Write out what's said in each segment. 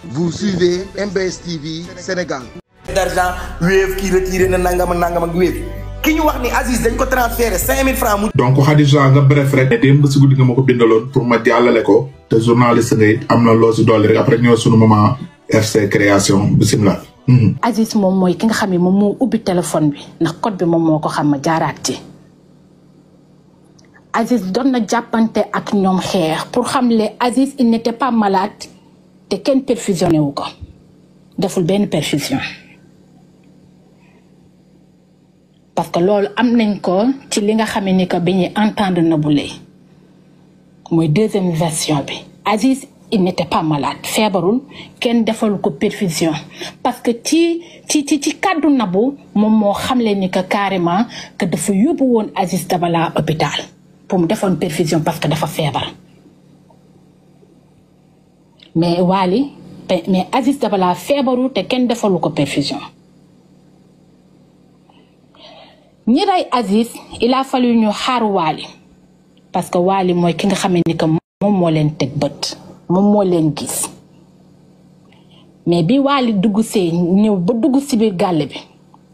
Vous suivez MBS TV Sénégal. d'argent Wave kii retiré na nangam ak nangam ak Wave ki ñu wax ni Aziz dañ ko transféré 5000 francs mu. donc Khadija nga bref rek démb si guddi nga ma ko bindaloon pour ma jàllale ko te journaliste nga it am na loo si dolli rek après ñëw sunu moment FC création bisimilah. Aziz moom mooy ki nga xam ne moom moo ubbi téléphone bi ndax code bi moom moo ko xam ma jaaraat ci Aziz doon na jàppante ak ñoom xeex pour xam le Aziz il n'était pas malade te kenn perfusionné wu ko deful benn perfusion parce que loolu am nañ ko ci li nga xam ni que bi ñuy entendre na bu lay mooy deuxième version bi Aziz il n'était pas malade feebarul kenn defal ko perfusion parce que ci ci ci ci kàddu nabu moom moo xamle ni que carrément que dafa yóbbu woon Aziz Dabala hôpital pour mu defoon perfusion parce que dafa feebar mais Wally mais Aziz Dabala feebarul te kenn defalu ko perfusion ñi rey Aziz il a fallu ñu xaar Wally parce que Wally mooy ki nga xam ni que moom moo leen teg bët moom moo leen gis mais bi Wally dugg see ñëw ba dugg si biir gàll bi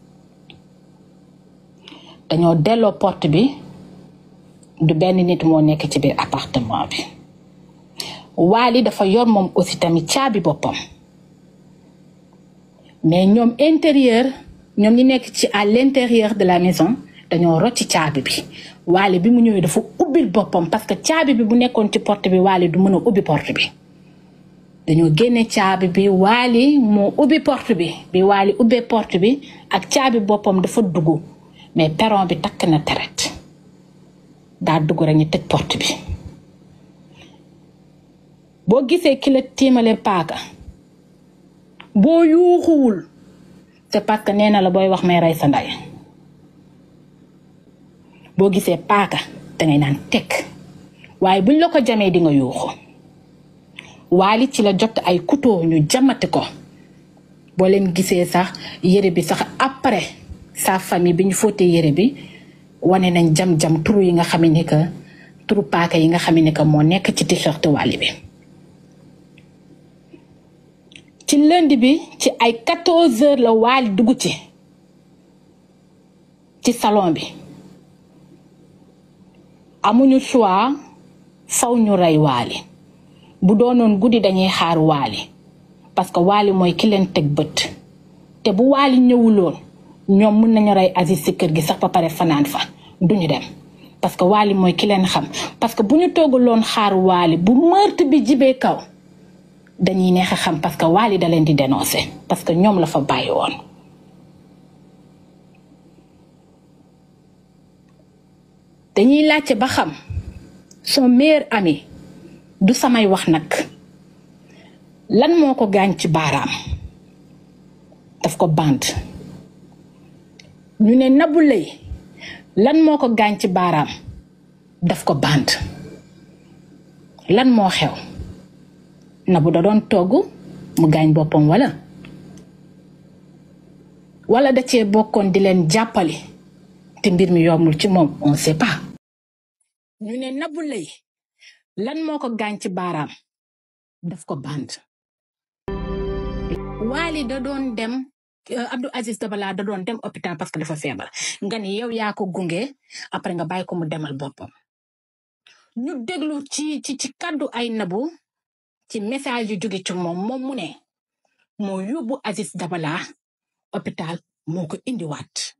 dañoo delloo porte bi du benn nit moo nekk ci biir appartement bi Wally dafa yor moom aussi tamit caabi boppam mais ñoom intérieur ñoom ñi nekk ci à l'intérieur de la maison dañoo rocci caabi bi Wally bi mu ñëwee dafa ubbil boppam parce que caabi bi bu nekkoon ci porte bi Wally du mën a ubbi porte bi dañoo génne caabi bi Wally moo ubbi porte bi bi Wally ubbee porte bi ak caabi boppam dafa dugg mais perron bi takk na teret daa dugg rek ñu tëj porte bi boo gisee ki la tiimale paaka boo yuuxuwul c'est parce que nee na la booy wax may rey sa ndey boo gisee paaka dangay naan tekk waaye buñ la ko jamee di nga yuuxu Wally ci la jot ay couteau ñu jamati ko boo leen gisee sax yére bi sax après sa famille bi ñu fóotee yére bi wane nañ jam-jam turu yi nga xam ni que turu paaka yi nga xam ni que moo nekk ci t-shirt Wally bi ci lundi bi ci ay 14 heures la Wally dugg ci ci salon bi amuñu choix faw ñu rey Wally bu doonoon guddi dañuy xaar Wally parce que Wally mooy ki leen teg bët te bu Wally ñëwuloon ñoom mën nañu rey Aziz ci kër gi sax ba pare fanaan fa duñu dem parce que Wally mooy ki leen xam parce que bu ñu toogaloon xaar Wally bu meurtre bi jibee kaw dañuy neex a xam parce que Wally da leen di dénoncer parce que ñoom la fa bàyyi woon dañuy laajte ba xam son meilleur ami du samay wax nag lan moo ko gaañ ci baaraam daf ko band ñu ne Nabou Leye lan moo ko gaañ ci baaraam daf ko band lan moo xew Nabou da doon togg mu gaañ boppam wala wala da cee bokkoon di leen jàppale te mbir mi yombul ci moom on sait pas ñu ne Nabou Leye lan moo ko gaañ ci baaraam daf ko band Wally da doon dem Abdou Aziz Dabala da doon dem hôpital parce que dafa feebar nga ni yow yaa ko gunge après nga bàyyi ko mu demal boppam ñu déglu ci ci ci kàddu ay Nabou ci message yu jóge ci moom moom mu ne moo yóbbu Aziz Dabala hôpital moo ko indiwaat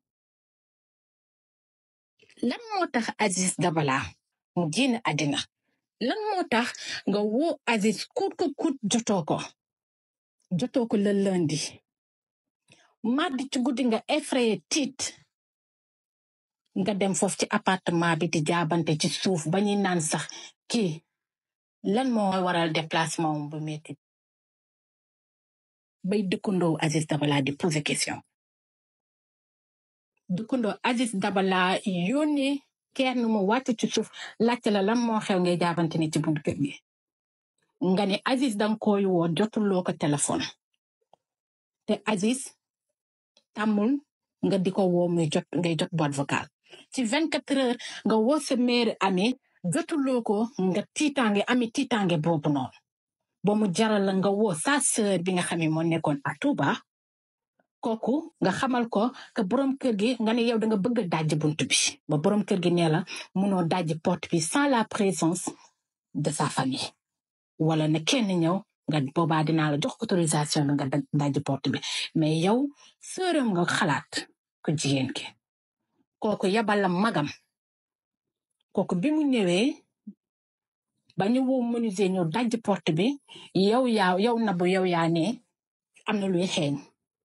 lan moo tax Aziz Dabala mu génn àddina lan moo tax nga woo Aziz kut ko kut jotoo ko jotoo ko le lundi mardi ci guddi nga effrayé tiit nga dem foofu ci appartement bi di jaabante ci suuf ba ñuy naan sax kii lan moo waral déplacement bu metti bay dëkkandoo Aziz Dabala di poser question dëkkandoo Aziz Dabala yónni kenn mu wàcc ci suuf laajte la lan moo xew ngay jaabante ni ci buntu kër gi nga ne Aziz danga koy woo jotuloo ko téléphone te Aziz tàmmul nga di ko woo muy jot ngay jot boîte vocale ci vingt quatre heures nga woo sa mère ami jotuloo ko nga tiitaange ami tiitaange boobu noonu ba mu jaral la nga woo sa sœur bi nga xam ne moo nekkoon à Touba kooku nga xamal ko que borom kër gi nga ne yow da nga bëgg a dajji bunt bi ba borom kër gi nee la munoo dajji porte bi sans la présence de sa famille wala na kenn ñëw nga boobaa dinaa la jox autorisation bi nga dajji porte bi mais yow sœuram nga xalaat ko jigéen ki kooku yabal la magam kooku bi mu ñëwee ba ñu woo menuisier ñëw dajji porte bi yow yaa yow nabu yow yaa ne am na luy xeeñ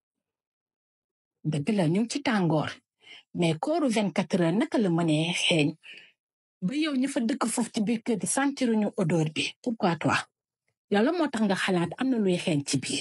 dëgg la ñu ngi ci tàngoor mais kooru 24 heures naka la mënee xeeñ ba yow ñu fa dëkk foofu ci biir kër gi sentiruñu odeur bi pourquoi toi yow la moo tax nga xalaat am na luy xeeñ ci biir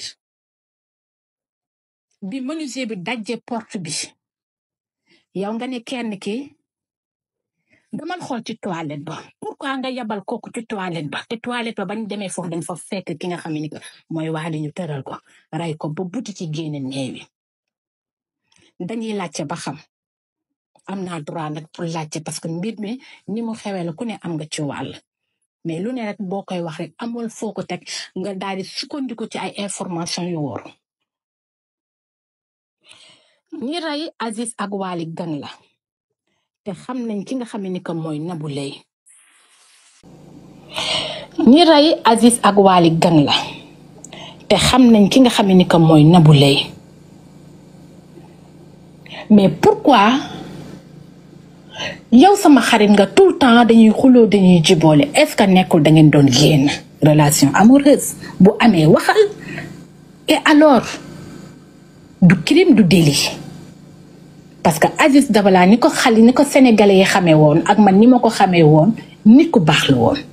bi menuisier bi dajje porte bi yow nga ne kenn ki damal xool ci toilette ba pourquoi nga yabal kooku ci toilette ba te toilette ba bañ demee foofu dañ fa fekk ki nga xam ne que mooy waali ñu tëral ko ray ko ba buti ci génne neewi dañuy laajte ba xam am naa droit nag pour laajte parce que mbir mi ni mu xewee la ku ne am nga ci wàll mais lu ne rek boo koy wax rek amul foo ko teg nga daal di sukkandiku ci ay information yu wóor ñi rey Aziz ak Waly gang la te xam nañ ki nga xam ne que mooy Nabou Leye ñi rey Aziz ak Waly gang la te xam nañ ki nga xam ne que mooy Nabou Leye mais pourquoi yow sama xarit nga tout le temps dañuy xuloo dañuy jiboole est-ce que nekkul da ngeen doon génn relation amoureuse bu amee waxal et alors du crime du délit parce que Aziz Dabala ni ko xali ni ko sénégalais yi xamee woon ak man ni ma ko xamee woon nit ku baax la woon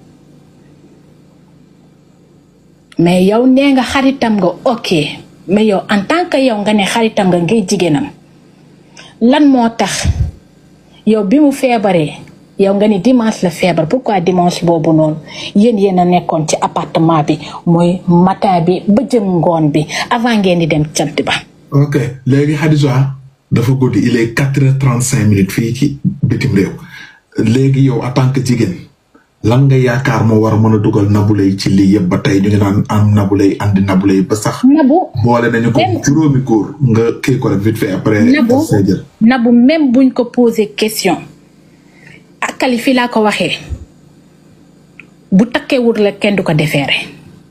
mais yow nee nga xaritam nga ok mais yow en tant que yow nga ne xaritam nga ngay jigéenam lan moo tax yow bi mu feebaree yow nga ni dimanche la feebar pourquoi dimanche boobu noonu yéen yéen a nekkoon ci appartement bi mooy matin bi ba jëm ngoon bi avant ngeen di dem cant ba. ok léegi Khadija dafa guddi il est quatre heures trente cinq minutes fii ci bitim réew léegi yow en tant que jigéen lan nga yaakaar moo war a mën a dugal Nabou Leye ci lii yëpp ba tey ñu ngi naan am Nabou Leye andi Nabou Leye ba sax. Nabou boole nañu ko juróomi góor nga kii ko rek vite fait après. Nabou say jël. Nabou même buñ ko posé question ak kali fii laa ko waxee bu takkeewul la kenn du ko defeere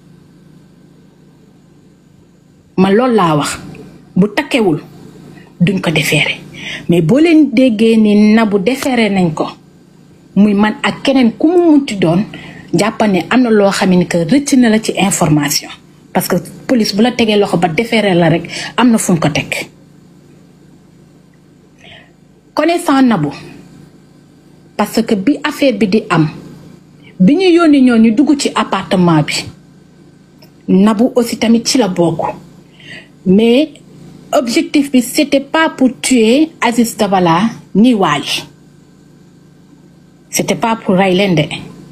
ma loolu laa wax bu takkewul duñ ko defeere mais boo leen déggee ni Nabou defeere nañ ko muy man ak keneen ku mu munti doon jàppal ne am na loo xam ne que rëcc na la ci information parce que police bu la tegee loxo ba defeere la rek am na fu mu ko teg connaissant Nabou parce que bi affaire bi di am bi ñu yónni ñoo ñu dugg ci appartement bi Nabou aussi tamit ci la bokk mais objectif bi c'était pas pour tuer Aziz Dabala ni Waly c'était pas pour rey leen de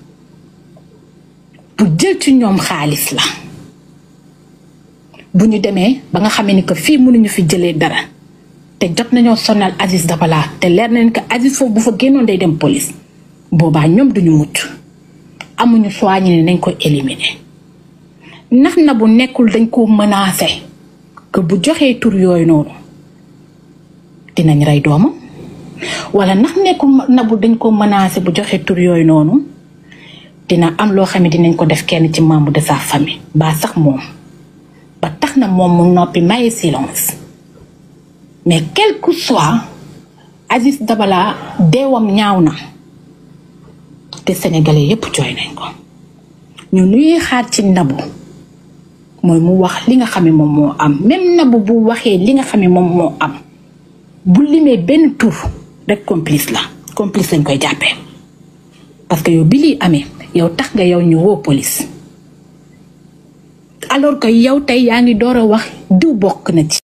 pour jël ci ñoom xaalis la bu ñu demee ba nga xamee ni que fii mënuñu fi jëlee dara te jot nañoo sonal Aziz Dabala te leer nañ que Aziz foofu bu fa génnoon day dem police boobaa ñoom duñu mucc amuñu choix ñu ne nañ ko éliminer ndax na bu nekkul dañ ko menacé que bu joxee tur yooyu noonu dinañ rey doomam wala ndax nekkul na bu dañ ko menacé bu joxee tur yooyu noonu dina am loo xam ne dinañ ko def kenn ci membre de sa famille ba sax moom ba tax na moom mu noppi maye silence mais quel que soit Aziz Dabala deewam ñaaw na te sénégalais yépp jooy nañ ko ñu nuy xaar ci Nabou mooy mu wax li nga xam ne moom moo am même Nabou bu waxee li nga xam ne moom moo am bu limee benn tur rek complice la complice lañ koy jàppee parce que yow bi lii amee yow tax nga yow ñu woo police alors que yow tey yaa ngi door a wax diw bokk na ci